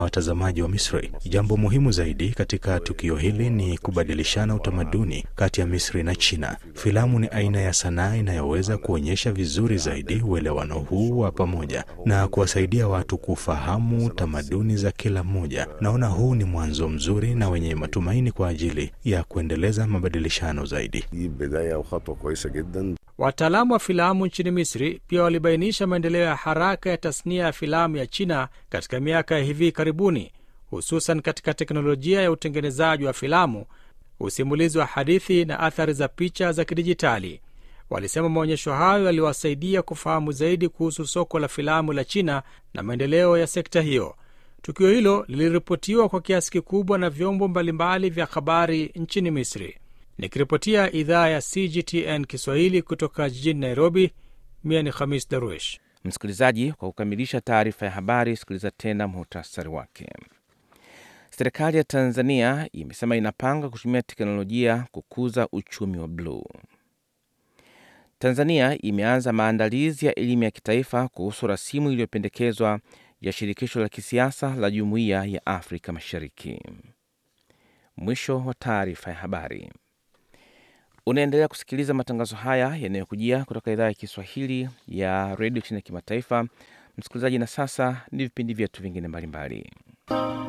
watazamaji wa Misri. Jambo muhimu zaidi katika tukio hili ni kubadilishana utamaduni kati ya Misri na China. Filamu ni aina ya sanaa inayoweza kuonyesha vizuri zaidi uelewano huu wa pamoja na kuwasaidia watu kufahamu tamaduni za kila mmoja. Naona huu ni mwanzo mzuri na wenye matumaini kwa ajili ya kuendeleza mabadilishano zaidi. Wataalamu wa filamu nchini Misri pia walibainisha maendeleo ya haraka ya tasnia ya filamu ya China katika miaka ya hivi karibuni, hususan katika teknolojia ya utengenezaji wa filamu, usimulizi wa hadithi na athari za picha za kidijitali. Walisema maonyesho hayo yaliwasaidia kufahamu zaidi kuhusu soko la filamu la China na maendeleo ya sekta hiyo. Tukio hilo liliripotiwa kwa kiasi kikubwa na vyombo mbalimbali vya habari nchini Misri. Nikiripotia idhaa ya CGTN Kiswahili kutoka jijini Nairobi, mie ni Khamis Darwish. Msikilizaji, kwa kukamilisha taarifa ya habari, sikiliza tena muhtasari wake. Serikali ya Tanzania imesema inapanga kutumia teknolojia kukuza uchumi wa bluu. Tanzania imeanza maandalizi ya elimu ya kitaifa kuhusu rasimu iliyopendekezwa ya shirikisho la kisiasa la Jumuiya ya Afrika Mashariki. Mwisho wa taarifa ya habari. Unaendelea kusikiliza matangazo haya yanayokujia kutoka idhaa ya Kiswahili ya redio China ya kimataifa. Msikilizaji, na sasa ni vipindi vyetu vingine mbalimbali.